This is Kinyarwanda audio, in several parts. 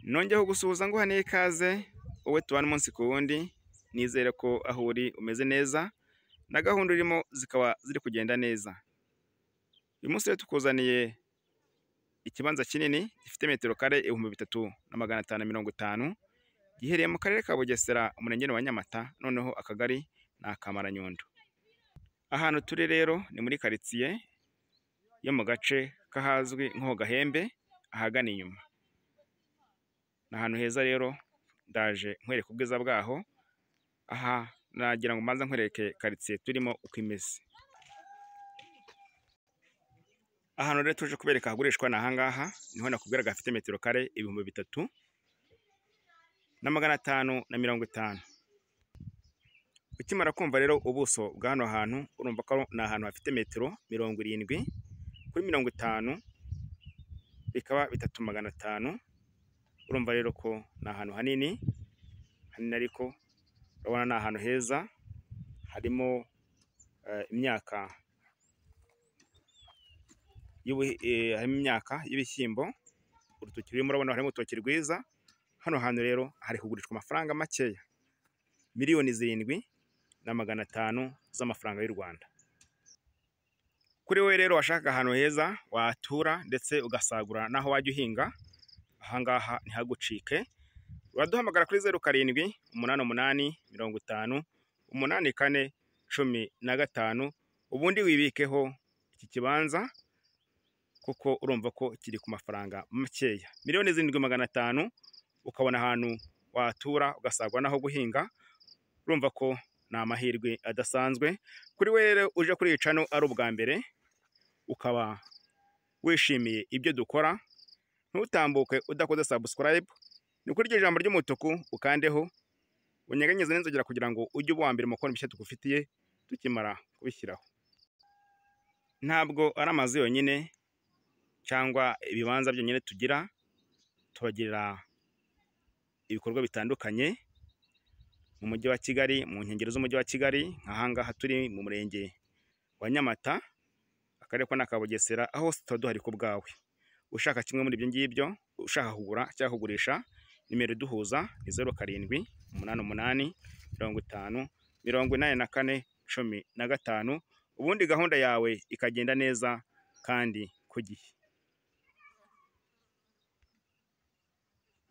nongeyeho gusuhuza nguhaneye ikaze wowe tubana umunsi ku wundi nizere ko aho uri umeze neza na gahunda urimo zikaba ziri kugenda neza uyu munsi rero tukuzaniye ikibanza kinini gifite metero kare ibihumbi bitatu na magana atanu na mirongo itanu giherereye mu karere ka bugesera umurenge wa nyamata noneho akagari ni akamaranyondo ahantu turi rero ni muri karitsiye yo mu gace k'ahazwi nk'ho gahembe ahagana inyuma ni ahantu heza rero ndaje nkwereka ubwiza bwaho aha nagira ngo mbanza nkwereke karitsiye turimo uko imeze ahantu rero tuje kubereka hagurishwa ni ahangaha niho nakubwira gafite metero kare ibihumbi bitatu na magana atanu na mirongo itanu ukimara kumva rero ubuso bwa hano hantu urumva ko ni ahantu hafite metero mirongo irindwi kuri mirongo itanu bikaba bitatu magana atanu urumva rero ko ni ahantu hanini hanini ariko urabona ni ahantu heza harimo eh, imyaka y'ubuhi- eh, harimo imyaka y'ibishyimbo urutoki rurimo urabona harimo urutoki rwiza hano hantu rero hari kugurishwa amafaranga makeya miliyoni zirindwi na magana atanu z'amafaranga y'u Rwanda kuri wowe rero washaka ahantu heza watura ndetse ugasagura n'aho wajya uhinga ahangaha ntihagucike uraduhamagara kuri zeru karindwi umunani umunani mirongo itanu umunani kane cumi na gatanu ubundi wibikeho iki kibanza kuko urumva ko kiri ku mafaranga makeya miliyoni zirindwi magana atanu ukabona ahantu watura ugasagura n'aho guhinga urumva ko ni amahirwe adasanzwe kuri we rero uje kuri iyi cano ari ubwa mbere ukaba wishimiye ibyo dukora ntutambuke udakoze subscribe ni kuri iryo jambo ry'umutuku ukandeho unyeganyeze n'inzogera kugira ngo ujye uba uwa mbere mu kubona ibishya tugufitiye tukimara kubishyiraho ntabwo ari amazu yonyine cyangwa ibibanza byonyine tugira tubagirira ibikorwa bitandukanye mu mujyi wa Kigali mu nkengero z'umujyi wa Kigali nkahangaha turi mu murenge wa Nyamata akarere ko ni aka Bugesera aho tuba duhari ku bwawe ushaka kimwe muri ibyo ngibyo ushaka kugura cyangwa kugurisha nimero iduhuza ni zeru karindwi umunani umunani mirongo itanu mirongo inani na kane cumi na gatanu ubundi gahunda yawe ikagenda neza kandi ku gihe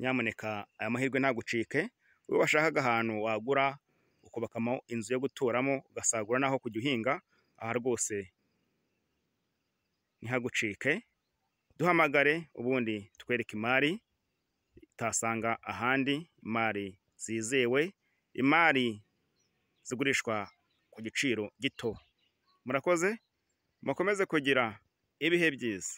nyamuneka aya mahirwe ntagucike wowe washakaga ahantu wagura ukubakamo inzu yo guturamo ugasagura n'aho kujya uhinga aha rwose ntihagucike duhamagare ubundi tukwereke imari utasanga ahandi imari zizewe imari zigurishwa ku giciro gito murakoze mukomeze kugira ibihe byiza